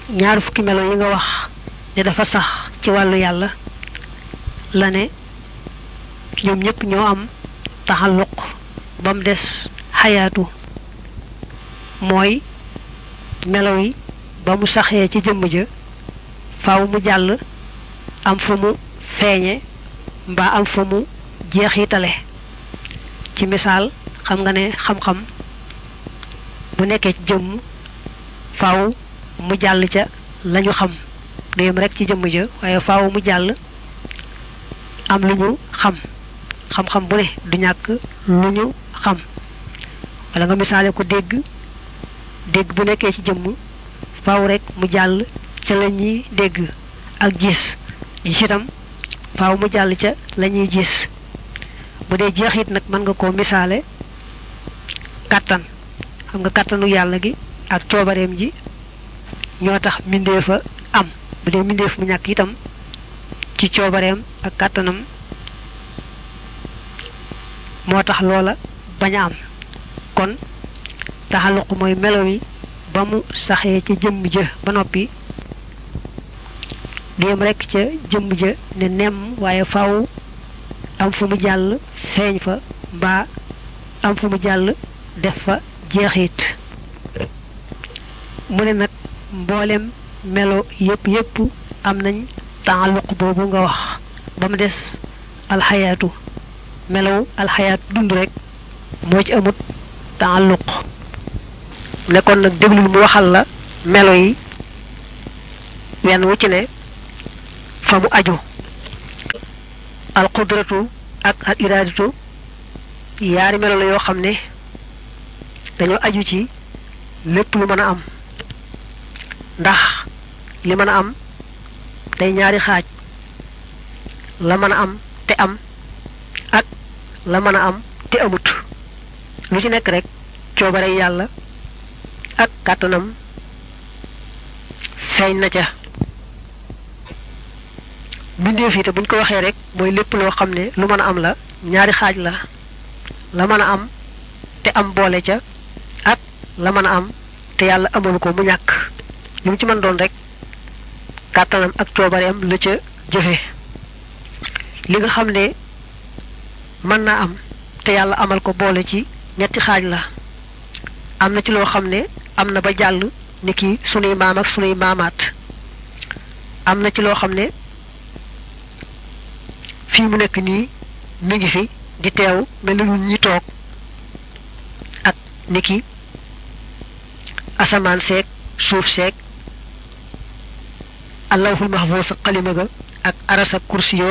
ñaar fukki melo yi nga wax ne dafa sax ci wàllu yàlla la ne ñoom ñëpp ñoo am taxalluq ba mu des xayaatu mooy melo yi ba mu saxee ci jëmm ja faaw mu jàll am fa mu feeñe mbaa am fa mu jeexitale ci misaal xam nga ne xam-xam bu nekkee ci jëmm faaw mu jàll ca lañu xam du yem rek ci jëmm ja waaye faaw mu jàll am lu ñu xam xam-xam bu ne du ñàkk lu ñu xam wala nga misaale ko dégg dégg bu nekkee ci jëmm faaw rek mu jàll ca la ñuy dégg ak gis gis itam faaw mu jàll ca la ñuy gis bu dee jeexit nag mën nga koo misaale kàttan xam nga kàttanu yàlla gi ak coobareem ji ñoo tax mbindeefa am bu dee mbindeef mu ñàkk itam ci coobareem ak kàttanam moo tax loola bañ a am kon taxaluq mooy melo wi ba mu saxee ca jëmm ja ba noppi du yem rekk ca jëmm ja ne nemm waaye faaw am fu mu jàll feeñ fa mbaa am fu mu jàll def fa jeexit mu ne nag mboolem melo yépp yépp am nañ taalluq boobu nga wax ba mu des alxayaatu melow alxayaat dund rek moo ci amut taalluq nekkoon nag déglul mu waxal la melo yi wenn wu ci ne fa mu aju alqudratu ak al iradatu yaari melo la yoo xam ne dañoo aju ci lépp lu mën a am ndax li mën a am day ñaari xaaj la mën a am te am ak la mën a am te amut lu ci nekk rek coobare yàlla ak kàttanam feeñ na ca mbindeef yi te buñ ko waxee rek mooy lépp loo xam ne lu mën a am la ñaari xaaj la la mën a am te am boole ca ak la mën a am te yàlla amalu ko mu ñàkk lu mu ci mën doon rek kàttanam ak coobareem la ca jëfe li nga xam ne mën naa am te yàlla amal ko boole ci ñetti xaaj la am na ci loo xam ne am na ba jàll ni ki sunuy maam ak sunuy maamaat am na ci loo xam ne fii mu nekk nii mi ngi fi di teew mel ni ñun ñi toog ak ni ki asamaan seeg suuf seeg allahul mahfuus ak xalima ga ak aras ak kursi yoog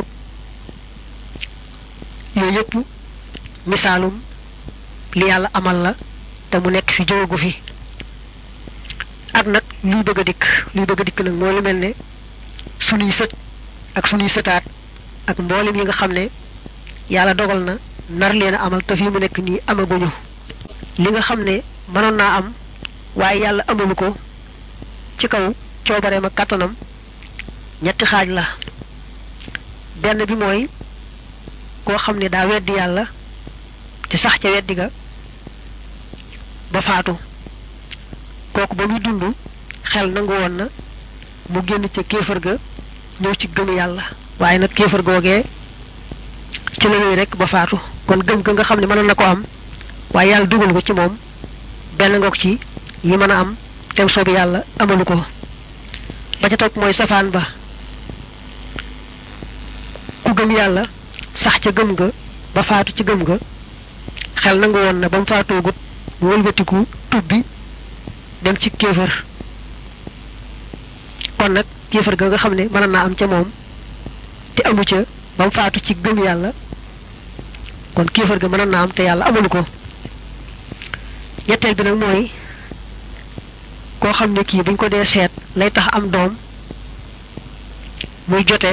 yooyu yëpp misaalum li yàlla amal la te mu nekk fi jógagu fi ak nag luy bëgg a dikk luy bëgg a dikk nag moo lu mel ne sunuy sët ak sunuy sëtaat ak mboolem yi nga xam ne yàlla dogal na nar leen a amal te fii mu nekk nii amaguñu li nga xam ne mënoon naa am waaye yàlla amalu ko ci kaw coobareem ak kàttanam ñetti xaaj la benn bi mooy koo xam ne daa weddi yàlla te sax ca weddi ga ba faatu kooku ba muy dund xel nangu woon na mu génn ca kéefër ga ñëw ci gëm yàlla waaye nag kéefër googee ci la rek ba faatu kon gëm ga nga xam ne mënoon na ko am waaye yàlla dugal ko ci moom benn ngoog ci yi mën a am tem soobi yàlla amalu ko ba ca topp mooy safaan ba ku gëm yàlla sax ca gëm ga ba faatu ci gëm ga xel nangu woon na ba mu faatoogut mu wëlbatiku tubbi dem ci kéefër kon nag kéefër ga nga xam ne mën naa am ca moom te amu ca ba mu faatu ci gëm yàlla kon kéefër ga mën naa am te yàlla amulu ko ñetteel bi nag mooy koo xam ne kii buñ ko dee seet lay tax am doom muy jote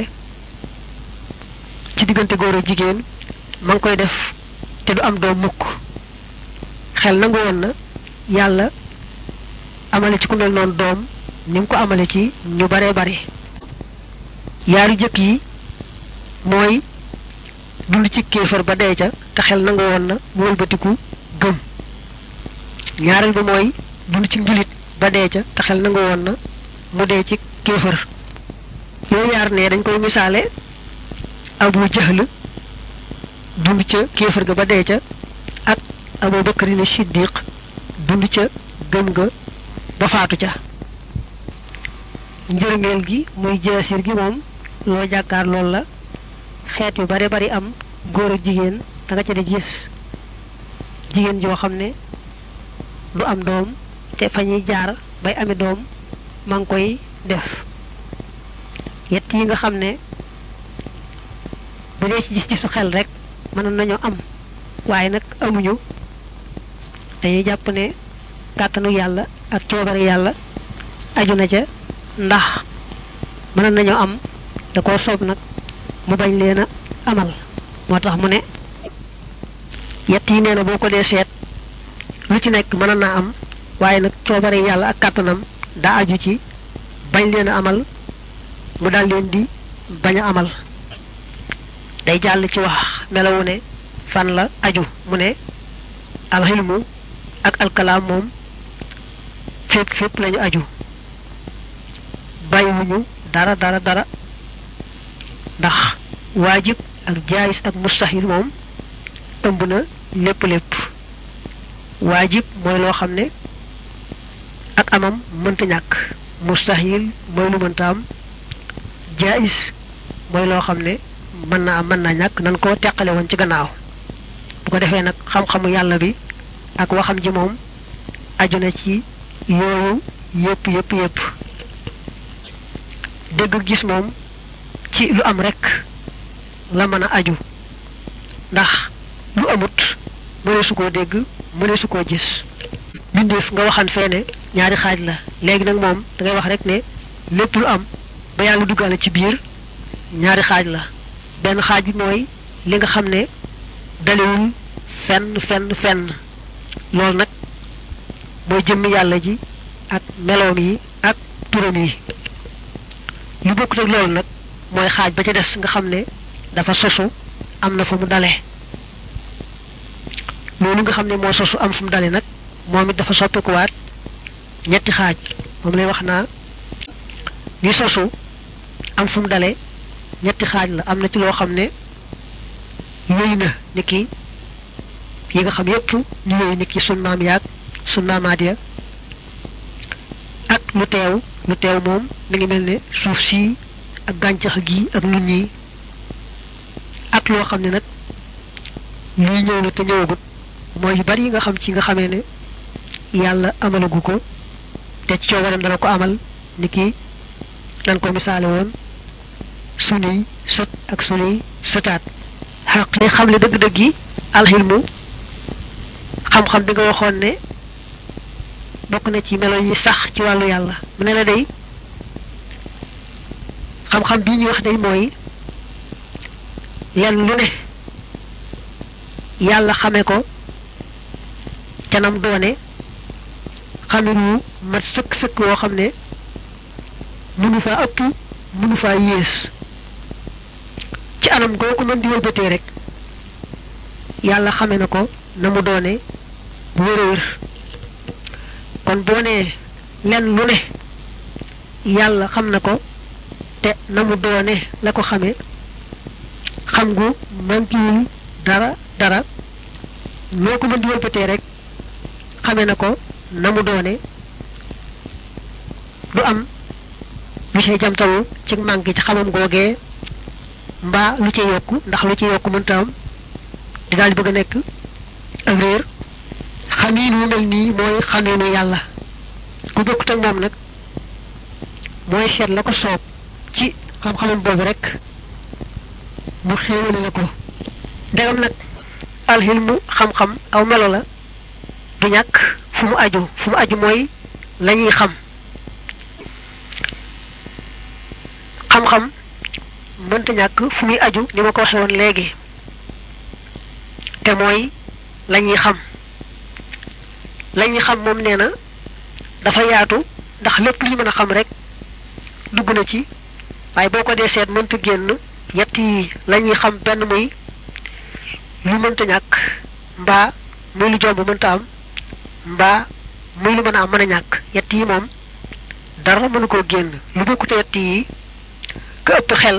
ci diggante góor ak jigéen ma ngi koy def te du am doom mukk xel nangu woon na yàlla amale ci ku mel noonu doom ni mu ko amale ci ñu baree bari yaaru jëkk yi mooy dund ci kéefër ba dee ca te xel nangu woon na mu wëlbatiku gëm ñaareel ba mooy dund ci njulit ba dee ca te xel nangu woon na mu dee ci kéefër yooyu yaar ne dañ koy misaale abu jahl dund ca kéefër ga ba dee ca ak abu bakrin siddiq dund ca gëm ga ba faatu ca njërmeel gi muy jaasir gi moom loo jàkkaar loolu la xeet yu bare bari am góor ak jigéen da nga ca di gis jigéen joo xam ne du am doom te fa ñuy jaar bay ami doom ma ngi koy def yett yi nga xam ne bu dee ci gis-gisu xel rek mënoon nañoo am waaye nag amuñu dañuy jàpp ne kàttanu yàlla ak coobare yàlla aju na ca ndax mënoon nañoo am da koo soob nag mu bañ leen a amal moo tax mu ne yett yi nee na boo ko dee seet lu ci nekk mën naa am waaye nag coobare yàlla ak kàttanam daa aju ci bañ leen a amal mu daal leen di bañ a amal day jàll ci wax melawu ne fan la aju mu ne alxilmu ak alkalaam moom fépp fépp lañu aju bàyyiwuñu dara dara dara ndax waajib ak jaayis ak mustahil moom ëmb na lépp lépp waajib mooy loo xam ne ak amam mënta ñàkk mustahil mooy lu mënta am jaayis mooy loo xam ne mën na am mën naa ñàkk nan ko teqale woon ci gannaaw bu ko defee nag xam-xamu yàlla bi ak waxam ji moom aju na ci yooyu yépp yépp yépp dégg gis moom ci lu am rek la mën a aju ndax lu amut mëne su koo dégg mëne su koo gis bindeef nga waxan feene ñaari xaaj la léegi nag moom da ngay wax rek ne lépp lu am ba yàlla duggaale ci biir ñaari xaaj la benn xaaj bi mooy li nga xam ne dalewul fenn fenn fenn loolu nag mooy jëmmi yàlla ji ak meloom yi ak turam yi lu bokkut ak loolu nag mooy xaaj ba ca des nga xam ne dafa sosu am na fu mu dale loolu nga xam ne moo sosu am fu mu dale nag moom it dafa soppikuwaat ñetti xaaj moom lay wax naa li sosu am fu mu dale ñetti xaaj la am na ci loo xam ne wéy na ni ki yi nga xam yépp ñu wéy ni ki sun maam yaag sun maamaat ya ak lu teew lu teew moom mi ngi mel ne suuf sii ak gàncax gi ak nun ñi ak loo xam ne nag luy ñëw la te ñëwagut mooy yu bari yi nga xam ci nga xamee ne yàlla amalagu ko te ci coobareem dana ko amal ni ki nan ko misaale woon sunuy sët ak sunuy sëtaat xaq li xam le dëgg-dëgg yi alxilmu xam-xam bi nga waxoon ne bokk na ci melo yi sax ci wàllu yàlla mu ne la day xam-xam bii ñuy wax day mooy lenn lu ne yàlla xame ko canam doone xamin wu mat sëkk-sëkk woo xam ne mënu faa ëpp mënu faa yées ci anam goo ko mën di wëlbatee rek yàlla xame na ko na mu doone bu wér a wér kon boo nee lenn lu ne yàlla xam na ko te na mu doone la ko xame xam gu mankiwul dara dara loo ko mën di wëlbatee rek xame na ko na mu doone du am lu cay jamtalu ci manqué ci xamam googee mbaa lu ci yokk ndax lu ci yokk mënta am di daal di bëgg a nekk ak réer xamiin wu mel nii mooy xamiinu yàlla ku bokkut ak moom nag mooy seet la ko soob ci xam-xamam boobu rek mu xéewale la ko ndegam nag alxilmu xam-xam aw melo la du ñàkk fu mu aju fu mu aju mooy la ñuy xam xam-xam mënta ñàkk fu muy aju ni ma ko waxee woon léegi te mooy la ñuy xam la ñuy xam moom nee na dafa yaatu ndax lépp lu ñu mën a xam rek dugg na ci waaye boo ko dee seet mënta génn yett yi la ñuy xam benn muy lu mënta ñàkk mbaa muy lu jomb mënta am mbaa muy lu mën a am mën a ñàkk yett yi moom dara mënu koo génn lu bokkute yett yi ka ëpp xel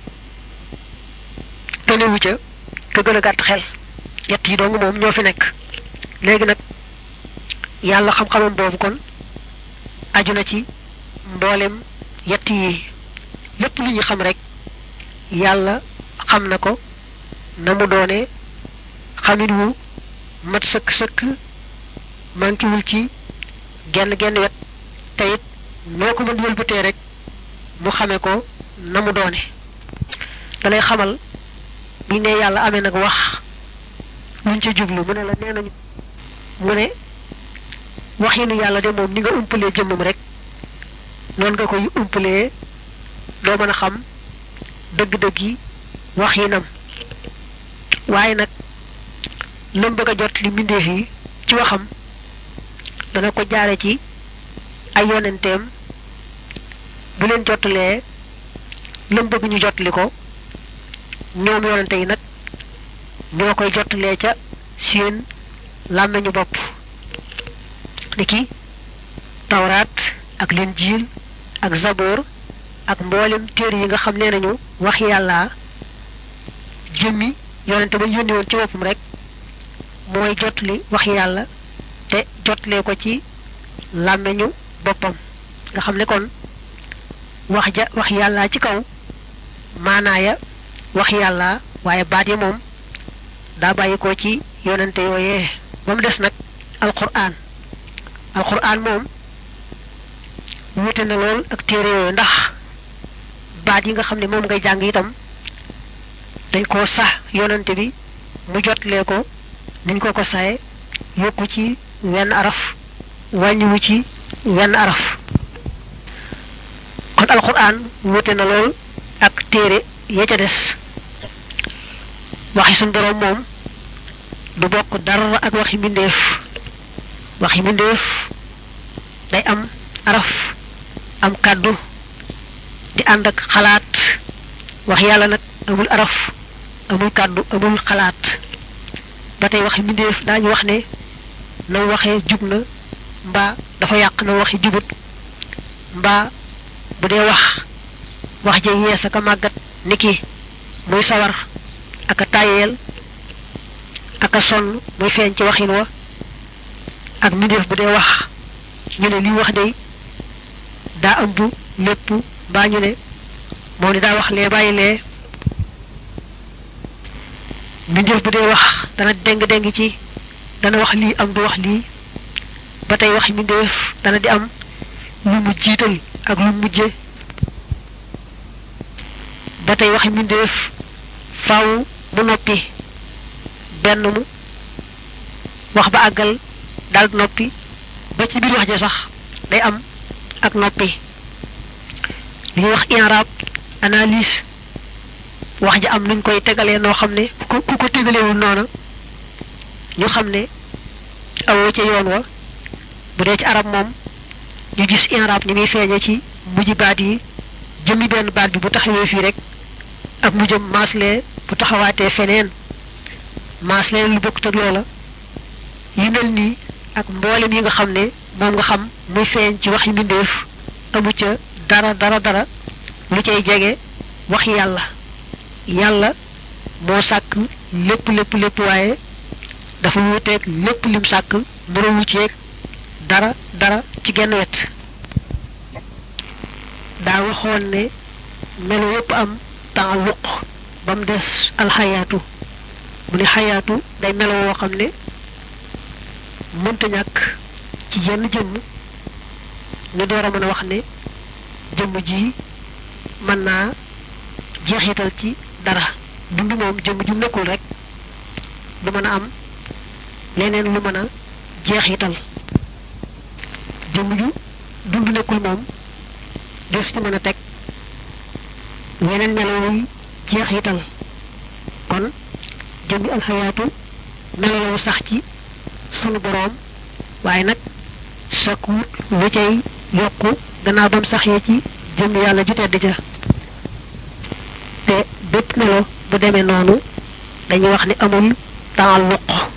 tënewu ca ka gën a gàtt xel yett yi dong moom ñoo fi nekk léegi nag yàlla xam-xamam boobu kon aju na ci mboolem yett yi lépp lu ñu xam rek yàlla xam na ko na mu doone xamin wu mat sëkk sëkk mankiwul ci genn genn wet te it noo ko mën wëlbatee rek mu xame ko na mu doone dalay xamal bi ne yàlla amee nag wax luñ ca jublu mu ne la nee nañu mu ne waxinu yàlla de moom ni nga umpalee jëmmam rek noonu nga koy umpalee doo mën a xam dëgg-dëgg yi waxinam waaye nag lam bëgg a jot li mbindeef yi ci waxam dana ko jaare ci ay yonenteem bu leen jottalee lam bëgg ñu jottali ko ñoom yonente yi nag ñoo koy jottalee ca seen làmmeñu bopp niki tawraat ak linjiil ak zaboor ak mboolem téere yi nga xam nee nañu wax yàlla jëmmi yonente ba yónni woon ci boppam rek mooy jotli wax yàlla te jotlee ko ci làmmeñu boppam nga xam ne kon wax ja wax yàlla ci kaw maanaaya wax yàlla waaye baat yi moom daa bàyyi ko ci yonente yooyee ba mu des nag alquran alquran moom wute na lool ak téere yooyu ndax baat yi nga xam ne moom ngay jàng itam dañ koo sax yonante bi mu jotlee ko niñ ko ko saye yokku ci wenn araf wàññiwu ci wenn araf kon alquran wute na lool ak téere ya ca des waxi suñ boroom moom du bokk dara ak waxi mbindeef waxi mbindeef day am araf am kàddu di ànd ak xalaat wax yàlla nag amul araf amul kàddu amul xalaat ba tey waxi mbindeef daañu wax ne na waxee jub na mbaa dafa yàq na waxi jubut mbaa bu dee wax wax ja yees ak a màggat niki muy sawar ak a tàyyeel ak a sonn muy feeñ ci waxin wa ak mbindeef bu dee wax ñu ne li wax day daa ëmb lépp mbaa ñu ne moom ni daa wax lee bàyyi lee mbindeef bu dee wax dana deng-deng ci dana wax lii am du wax lii ba tey wax mbindeef dana di am lu mu jiital ak lu mujje ba tey waxi mbindeef faaw mu noppi benn mu wax ba àggal daal noppi ba ci biir wax ja sax day am ak noppi li ñuy wax inrab analyse wax ja am nuñ koy tegalee noo xam ne ku ku ko tegalewul noona ñu xam ne awoo ca yoon wa bu dee ci arab moom ñu gis inrab ni muy feeñe ci mujj baat yi jëmmi benn baat bi bu taxawee fii rek ak mu jëm maaslee bu taxawaatee feneen maaslee lu bokkut ak loola yi mel nii ak mboolem yi nga xam ne moom nga xam muy feeñ ci waxi mbindeef amu ca dara dara dara lu cay jege wax yàlla yàlla moo sàkk lépp lépp lépp waaye dafa wuuteeg lépp lim sàkk nurawu ceeg dara dara ci genn wet daa waxoon ne melo yépp am taalluq ba mu des alxayaatu mu ne xayaatu day melo woo xam ne mënta ñàkk ci jenn jëmm ñu door a mën a wax ne jëmm ji mën naa jeexital ci dara dund moom jëmm ju nekkul rek du mën a am leneen lu mën a jeexital jëmm ju dund nekkul moom def ci mën a teg weneen melo wuy jeexital kon jëmmi alxayaatu melo sax ci sunu boroom waaye nag sakkuut lu cay yokku gannaaw bam saxee ci jëmm yàlla ju tedd ja te bépp melo bu demee noonu dañuy wax ni amul taalluq